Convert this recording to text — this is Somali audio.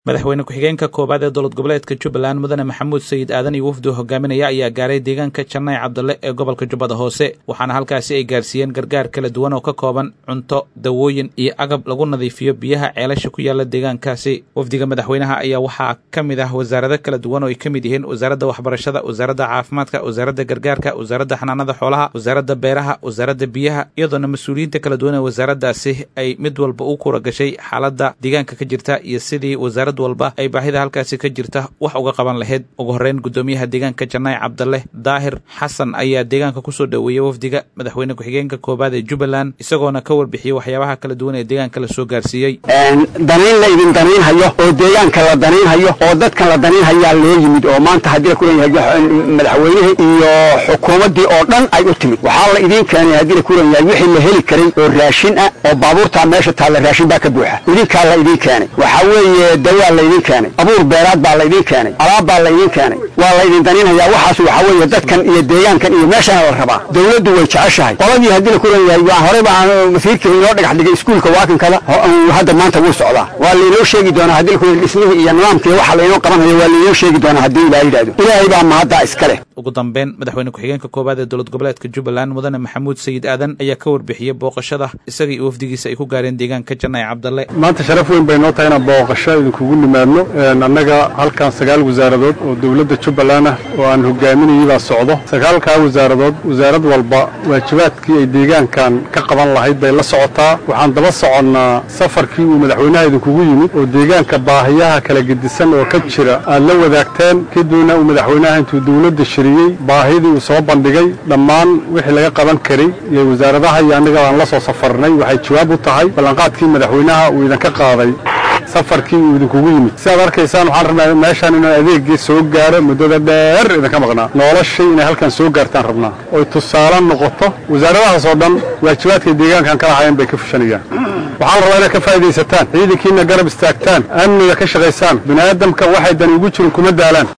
madaxweyne ku-xigeenka koowaad ee dowlad goboleedka jubbaland mudane maxamuud sayid aadan iyo wafdu hogaaminaya ayaa gaaray deegaanka janay cabdalle ee gobolka jubbada hoose waxaana halkaasi ay gaarsiiyeen gargaar kala duwan oo ka kooban cunto dawooyin iyo agab lagu nadiifiyo biyaha ceelasha ku yaala deegaankaasi wafdiga madaxweynaha ayaa waxaa ka mid ah wasaarado kala duwan oo ay ka mid yihiin wasaaradda waxbarashada wasaaradda caafimaadka wasaaradda gargaarka wasaaradda xanaanada xoolaha wasaaradda beeraha wasaaradda biyaha iyadoona mas-uuliyiinta kala duwan ee wasaaraddaasi ay mid walba u kura gashay xaaladda deegaanka ka jirta iyo sidii wasaarad walba ay baahida halkaasi ka jirta wax uga qaban lahayd ugu horreyn guddoomiyaha deegaanka janay cabdalle daahir xasan ayaa deegaanka kusoo dhoweeyey wafdiga madaxweyne ku-xigeenka koowaad ee jubbaland isagoona ka warbixiyey waxyaabaha kala duwan ee deegaanka la soo gaarsiiyey danayn la idin danaynhayo oo deegaanka la danaynhayo oo dadkan la danaynhayaa loo yimid oo maanta haddii la kulan yahay madaxweynihii iyo xukuumaddii oo dhan ay u timid waxaa la idiin keenay haddii la kulan yahay wixii la heli karay oo raashin ah oo baabuurtaa meesha taalla raashin baa ka buuxa idinkaa la idiin keenay waxaa weeye dawaa la idiin keenay abuur beeraad baa la idiin keenay alaab baa la idiin keenay waa la idin danaynhayaa waxaas waxaa weeye dadkan iyo deegaankan iyo meeshana la rabaa dawladdu way jeceshahay qoladii haddii la kulan yahay waa horey baa masiirkii inoo dhagax dhigay iskuulka waakinkada hadda maanta wuu socdaa waa lainoo sheegi doonaa haddii la kulan dhismihii iyo nidaamkii waxa lainoo qabanhayo waa lainoo sheegi doonaa haddii ilaa yidhahdo ilaahay baa mahaddaa iska leh ugu dambeyn madaxweyne ku-xigeenka koowaad ee dowlad goboleedka jubbaland mudane maxamuud sayid aadan ayaa ka warbixiyey booqashada isaga iyo wafdigiisa ay ku gaareen deegaanka janay cabdalle maanta sharaf weyn bay noo tahay inaan booqasho idinkugu nimaadno annaga halkan sagaal wasaaradood oo dowladda jubbaland ah oo aan hogaaminayay baa socdo sagaalkaa wasaaradood wasaarad walba waajibaadkii ay deegaankan ka qaban lahayd bay la socotaa waxaan daba soconnaa safarkii uu madaxweynaha idinkugu yimid oo deegaanka baahiyaha kala gedisan oo ka jira aad la wadaagteen kadibna uu madaxweynaha intuu dowladda shiriyey baahidii uu soo bandhigay dhammaan wixii laga qaban karay iyo wasaaradaha iyo annaga aan la soo safarnay waxay jawaab u tahay ballanqaadkii madaxweynaha uu idinka qaaday safarkii uu idinkugu yimid si aad arkaysaan waxaan rabnaa meeshaan inaan adeegii soo gaaro muddada dheer idinka maqnaa noloshay inay halkan soo gaartaan rabnaa oy tusaale noqoto wasaaradahaas oo dhan waajibaadkay deegaankan ka lahaayeen bay ka fushanayaan waxaa la rabaa inaad ka faa'iidaysataan ciidankiina garab istaagtaan amniga ka shaqaysaan bini'aadamka waxay dan ugu jirin kuma daalaan